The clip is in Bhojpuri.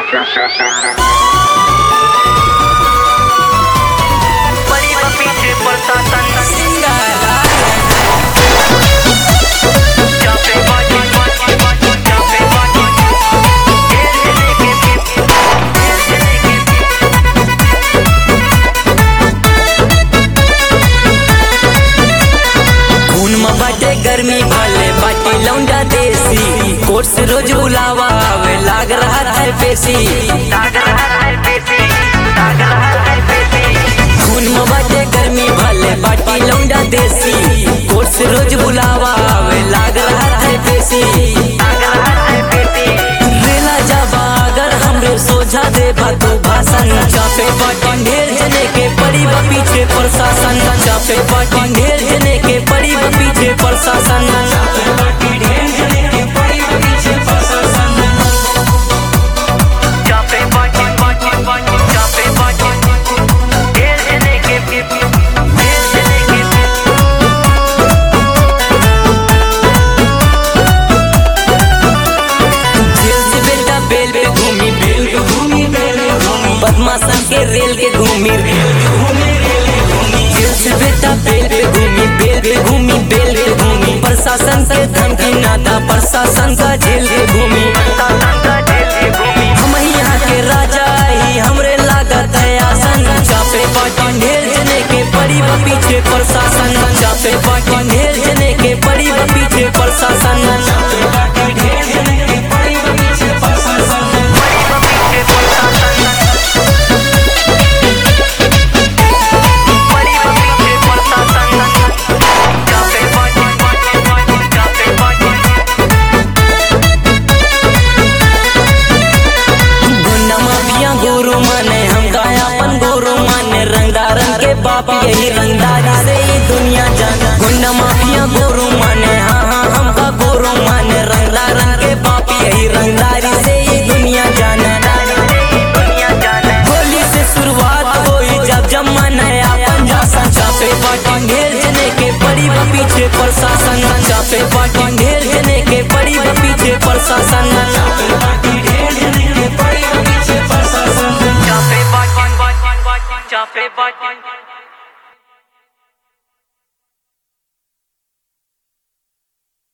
बड़ी पीछे प्रशासन चापे बाजी बाजी बाजी चापे बाजी खून में बाटे गर्मी भले बाटे लौंडा देसी कोर्स रोज बुलावा आवे लाग रहा है पेशी दाग रहा है पेशी दाग रहा है पेशी खून में बाटे गर्मी भले बाटे लौंडा देसी कोर्स रोज बुलावा आवे लाग रहा है पेशी दाग रहा है पेशी रेला जाबा अगर हमरे सोझा दे तू भाषण चापे बाटी ढेर जने के पड़ी बा पीछे प्रशासन चापे बाटी ढेर जने के पड़ी बा पीछे प्रशासन चापे बाटी ढेर जने के पड़ी बा पीछे प्रशासन चापे बाजी बाजी बाजी चापे बाजी ढेर जने के ढेर जने के जेल से बेटा बेल पे घूमी बेल पे घूमी बेल पे घूमी बदमाशन के रेल के घूमी रेल पे घूमी रेल पे घूमी जेल से बेटा बेल पे घूमी बेल पे घूमी बेल पे घूमी प्रशासन से धमकी नाता प्रशासन का जेल के घूमी प्रशासन का जेल की भूमि हम ही यहाँ के राजा ही हमरे लागत है आसन चापे पाटी ढेर जने के पड़ी बा पीछे प्रशासन चापे पाटी ढेर जने के पड़ी बा पीछे प्रशासन चापे